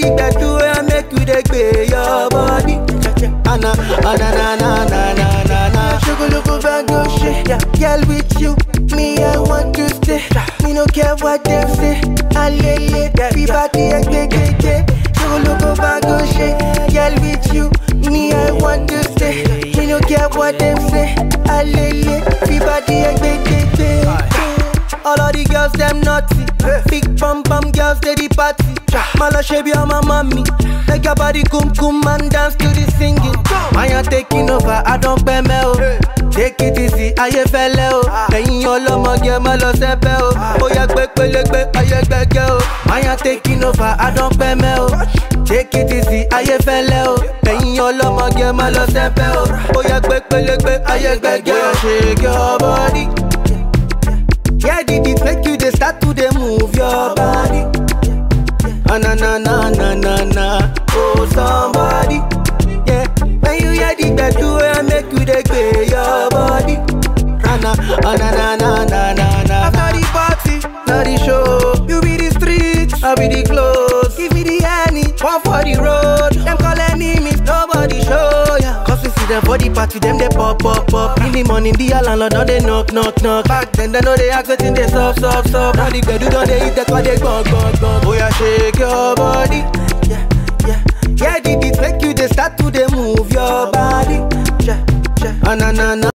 the gbedu wey make you dey gbé your body. Ana ana na na na na na na. Shogologo bango shit, yeah. Girl with you, me I want to stay. Me no care what them say. Alele, we party egbegbegbe. Shogologo bango shit, girl with you, me I want to stay. Me no care what them say. Alele, we party egbegbegbe. All of the girls them naughty. Big bum bum girls they the party. Mala shebi on my mommy. Make your body kum kum and dance to the singing. I am taking over, I don't pay me o. Take it easy, ayé fẹ́lẹ́ o. Ẹ̀yin ọlọ́mọge má lọ sẹ́pẹ́ o. Ó yẹ gbé pélégbé, ayé gbẹ́gẹ́ o. I am taking over, I don't pay me o. Take it easy, ayé fẹ́lẹ́ o. Ẹ̀yin ọlọ́mọge má lọ sẹ́pẹ́ o. Ó yẹ gbé pélégbé, ayé gbẹ́gẹ́ o. Shake your body. Yeah, did it make you they start to they move your body? Ah, na na na na na na. Oh somebody, yeah. When you hear the gbedu wey make you they gbé your body. Ah, na ah, na na na na na na. After the party, na the show. You be the street, I be the clothes. Give me the honey, one for the road. Them call enemies, nobody show ya. Cause we see them for the party, them they pop pop pop. In the morning, the landlord don't they knock knock knock. Back then they know they act waiting they soft soft soft. Now the gbedu don't they hit, that's why they gong gong gong. Oh yeah, shake your body, yeah yeah yeah. Did it make you they start to they move your body? Yeah yeah. Ah, na na na.